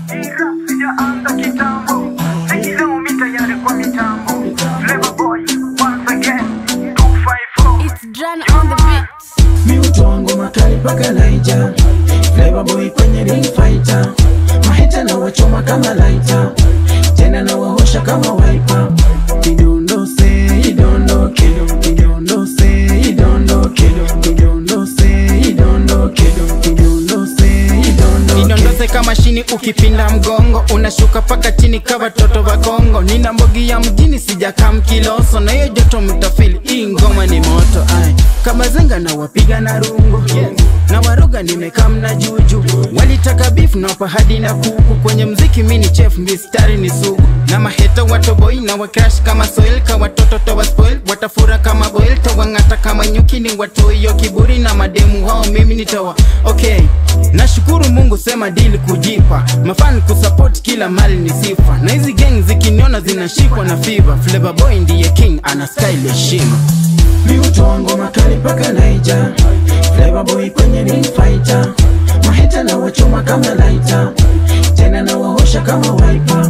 Ila sijaanza kitambo, sikileo mi tayari kwa mitambo. Flavor Boy, once again, 254. It's Dran on the beat. miuto wangu makali paka naija Flavor boy kwenye ring fighter mahita na wachoma kama laita tena na wahosha kama wiper idondose idondoke idondose idondoke idondose idondoke idondose idondoke idondose kama shini ukipinda mgongo unashuka paka chini kawa toto wa kongo nina mbogi ya mjini sijaka mkiloso na hiyo joto mtafili hii ngoma ni moto ai kama zenga na wapiga na rungo na waroga nimekaa mna juju walitaka beef na hadi na kuku kwenye mziki mini chef mistari ni sugu na maheta watoboi na wakrash kama soil ka watoto towa spoil watafura kama boil tawang'ata kama nyuki ni watoiyo kiburi na mademu wao mimi nitawa okay nashukuru mungu sema dili kujipa mafani kusupport kila mali ni sifa na hizi gang zikiniona zinashikwa na fiva Flavor boy ndiye king ana style heshima miuto wangu makali paka naija Flavor boy kwenye ring fighter mahita na wachoma kama laita tena na wahosha kama wiper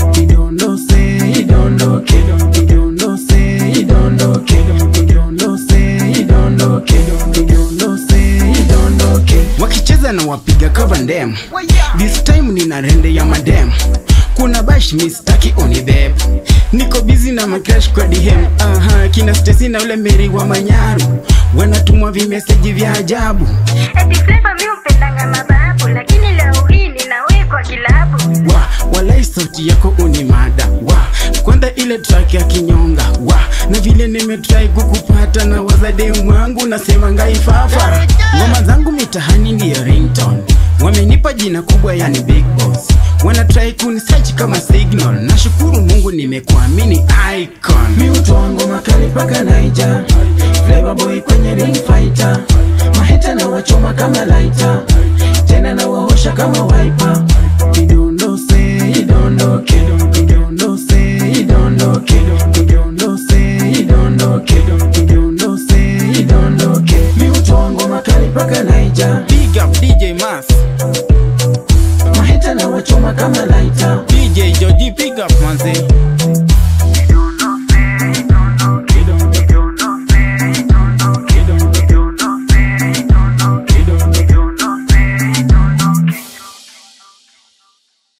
idondose idondoke idondose idondoke idondose idondoke idondose idondoke wakicheza na wapiga cover ndem this time nina rende ya madem kuna bash mistaki unibeb niko busy na macrash kwa dm aha kina stesi na ule meri wa manyaru wanatumwa vimeseji vya ajabu Eti Flavor mi upendanga mababu lakini leo hii ninawekwa kilabu wa walai sauti yako unimada wa kwanza ile track ya kinyonga wa na vile nimetrai kukupata na wazademu wangu nasema ngaifafa ngoma zangu mitahani ndiyo ringtone wamenipa jina kubwa yani big boss wanatrai kunisearch kama signal nashukuru mungu nimekuamini icon miuto wangu makali paka naija Flavor boy kwenye ring fighter mahita na wachoma kama laita tena na wahosha kama wiper idondose idondoke idondose idondoke idondose idondoke idondose idondoke miuto wangu makali paka naija big up dj mas mahita na wachoma kama